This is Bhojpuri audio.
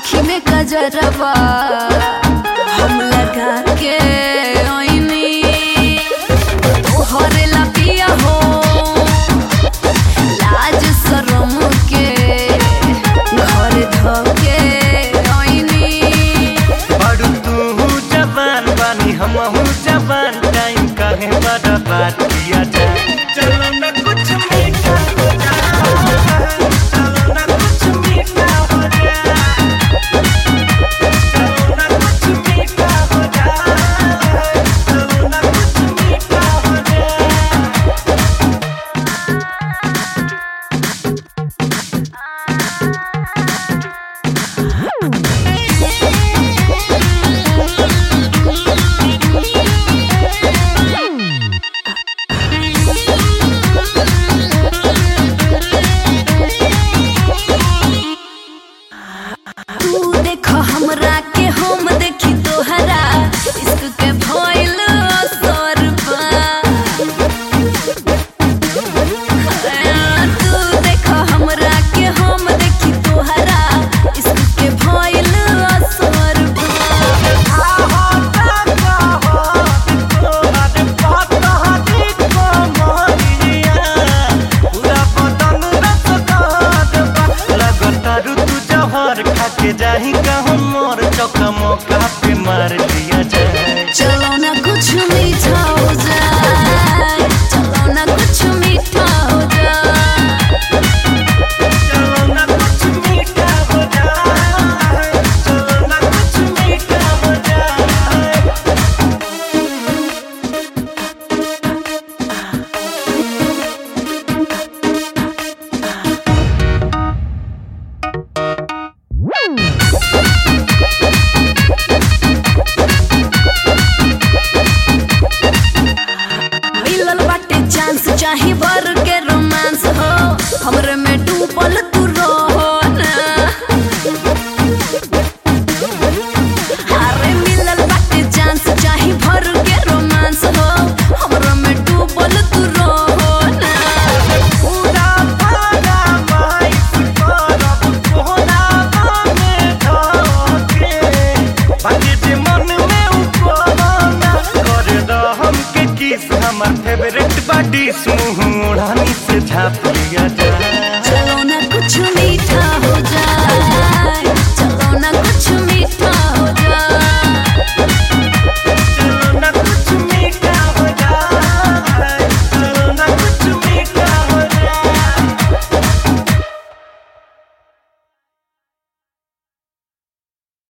आँखी में कजरवा हम लगा के ओइनी तोहरे ला पिया हो लाज शरम के घर धके ओइनी बड़ू तू जवान बानी हमहू जवान टाइम काहे बड़ा बात किया जाए चलो ना कुछ मीठा हो जाए चलो ना कुछ मीठा हो जाए चलो ना कुछ मीठा हो जाए चलो ना कुछ मीठा हो जाए तू देखो हमरा के हम देखी तोहरा इश्क के भइल असर बा तू देखो हमरा के हम देखी तोहरा इश्क के भइल असर बा जाही कहूँ मोर चौका मौका पे मार दिया जाए चलो ना कुछ मीठा हो जाए चलो ना कुछ मीठा हो जाए चलो ना कुछ मीठा हो जाए चलो ना कुछ मीठा हो जाए मिलल बाटे चांस चाहे बर के रोमांस हो हमरे में डूबल तू रहो ना अरे मिलल बाटे चांस चाहे भर के रोमांस हो हमरे में डूबल तू रहो ना पूरा पारा माइस करब कोहनावा में धके बाकी जे मन में उपना कर द हमके किस हमर फेवरेट बाडी मुंह ओढ़नी से झाप लिया जाए चलो ना कुछ मीठा